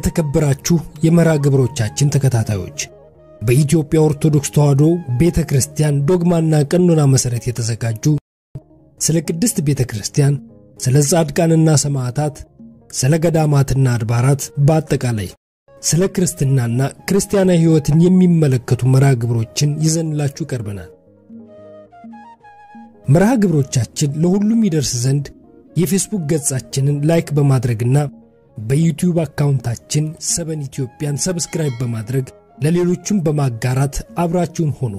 የተከበራችሁ የመርሃ ግብሮቻችን ተከታታዮች በኢትዮጵያ ኦርቶዶክስ ተዋሕዶ ቤተ ክርስቲያን ዶግማና ቀኖና መሠረት የተዘጋጁ ስለ ቅድስት ቤተ ክርስቲያን፣ ስለ ጻድቃንና ሰማዕታት፣ ስለ ገዳማትና አድባራት በአጠቃላይ ስለ ክርስትናና ክርስቲያናዊ ሕይወትን የሚመለከቱ መርሃ ግብሮችን ይዘንላችሁ ቀርበናል። መርሃ ግብሮቻችን ለሁሉም ይደርስ ዘንድ የፌስቡክ ገጻችንን ላይክ በማድረግና በዩቲዩብ አካውንታችን ሰበን ኢትዮጵያን ሰብስክራይብ በማድረግ ለሌሎችም በማጋራት አብራችሁን ሆኑ።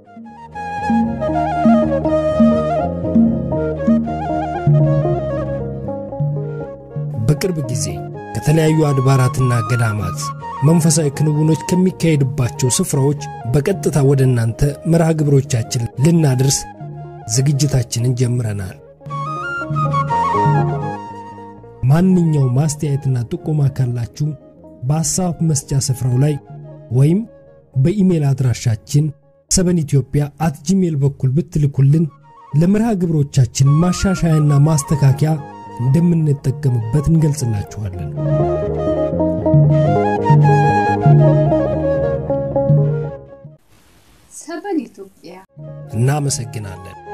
በቅርብ ጊዜ ከተለያዩ አድባራትና ገዳማት መንፈሳዊ ክንውኖች ከሚካሄድባቸው ስፍራዎች በቀጥታ ወደ እናንተ መርሃ ግብሮቻችን ልናደርስ ዝግጅታችንን ጀምረናል። ማንኛውም ማስተያየትና ጥቆማ ካላችሁ በሐሳብ መስጫ ስፍራው ላይ ወይም በኢሜል አድራሻችን ሰበን ኢትዮጵያ አት ጂሜል በኩል ብትልኩልን ለመርሃ ግብሮቻችን ማሻሻያና ማስተካከያ እንደምንጠቀምበት እንገልጽላችኋለን። ሰበን ኢትዮጵያ እናመሰግናለን።